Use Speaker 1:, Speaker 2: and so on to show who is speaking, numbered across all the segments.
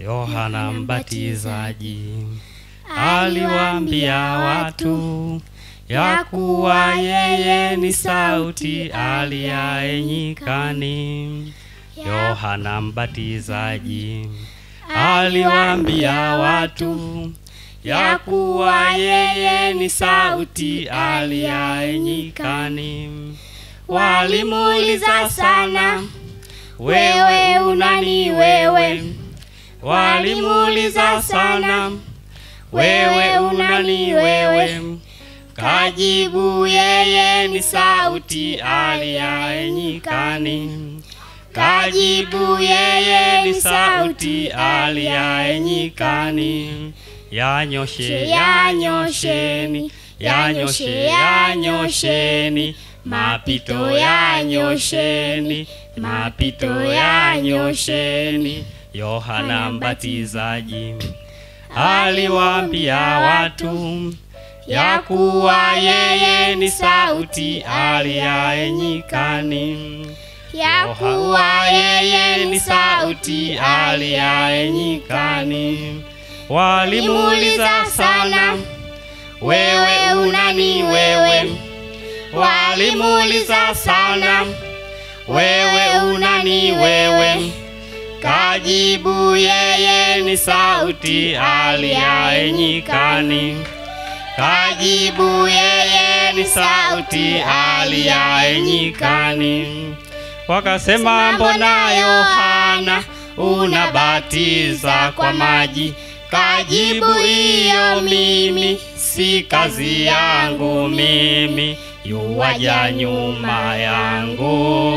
Speaker 1: Yohana Mbatizaji aliwaambia watu ya kuwa yeye ni sauti aliaye nyikani. Yohana Mbatizaji aliwaambia watu ya kuwa yeye ni sauti aliaye nyikani. Walimuuliza sana, wewe unani wewe? Walimuuliza sana, wewe unani wewe? Kajibu, yeye ni sauti aliaye nyikani. Kajibu, yeye ni sauti aliaye nyikani. Yanyoshe, yanyosheni, yanyoshe, yanyosheni, mapito yanyosheni, mapito yanyosheni. Yohana Mbatizaji aliwaambia watu ya kuwa yeye ni sauti aliaye nyikani, ya kuwa yeye ni sauti aliaye nyikani. Walimuuliza sana, wewe unani wewe? Walimuuliza sana, wewe unani wewe? Kajibu, yeye ni sauti aliaye nyikani. Kajibu, yeye ni sauti aliaye nyikani. Wakasema, mbona Yohana unabatiza kwa maji? Kajibu, iyo mimi si kazi yangu mimi, yuwaja nyuma yangu.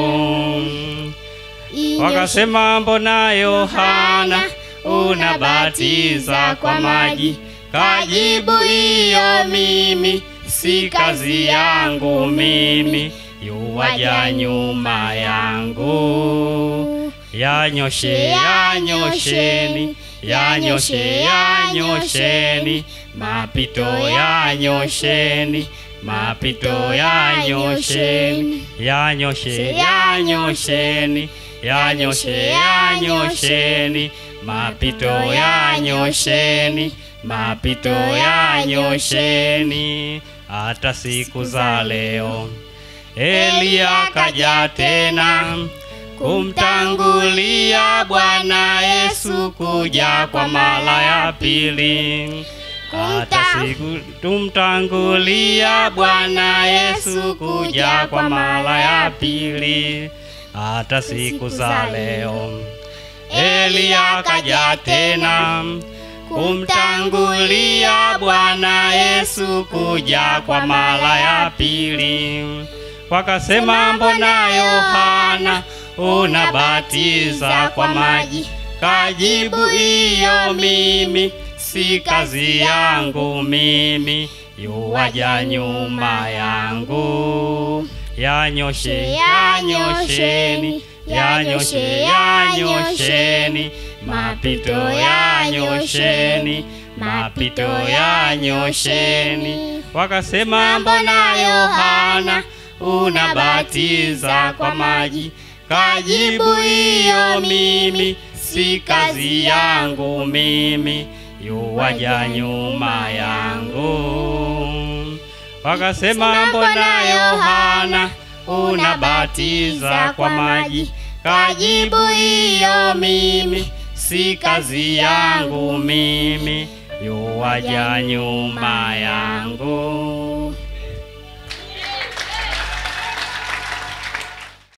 Speaker 1: Wakasema, mbona Yohana unabatiza kwa maji? Kajibu, iyo mimi si kazi yangu mimi, yuwaja nyuma yangu. Yanyoshe, yanyosheni, yanyoshe, yanyosheni, mapito yanyosheni, mapito yanyosheni, yanyoshe, yanyosheni, yanyoshe, yanyosheni, mapito yanyosheni, mapito yanyosheni. Hata siku za leo Eliya kaja tena kumtangulia Bwana Yesu kuja kwa mara ya pili. Hata siku tumtangulia Bwana Yesu kuja kwa mara ya pili. Hata siku za leo Eliya kaja tena kumtangulia Bwana Yesu kuja kwa mara ya pili. Wakasema, mbona Yohana unabatiza kwa maji? Kajibu, iyo mimi si kazi yangu mimi, yuwaja nyuma yangu. Yanyoshe, yanyosheni, yanyoshe, yanyosheni, mapito yanyosheni, mapito yanyosheni. Wakasema, mbona Yohana unabatiza kwa maji? Kajibu, iyo mimi si kazi yangu mimi, yuwaja nyuma yangu. Wakasema, mbona Yohana unabatiza kwa maji? Kajibu, iyo mimi si kazi yangu mimi, yuwaja nyuma yangu.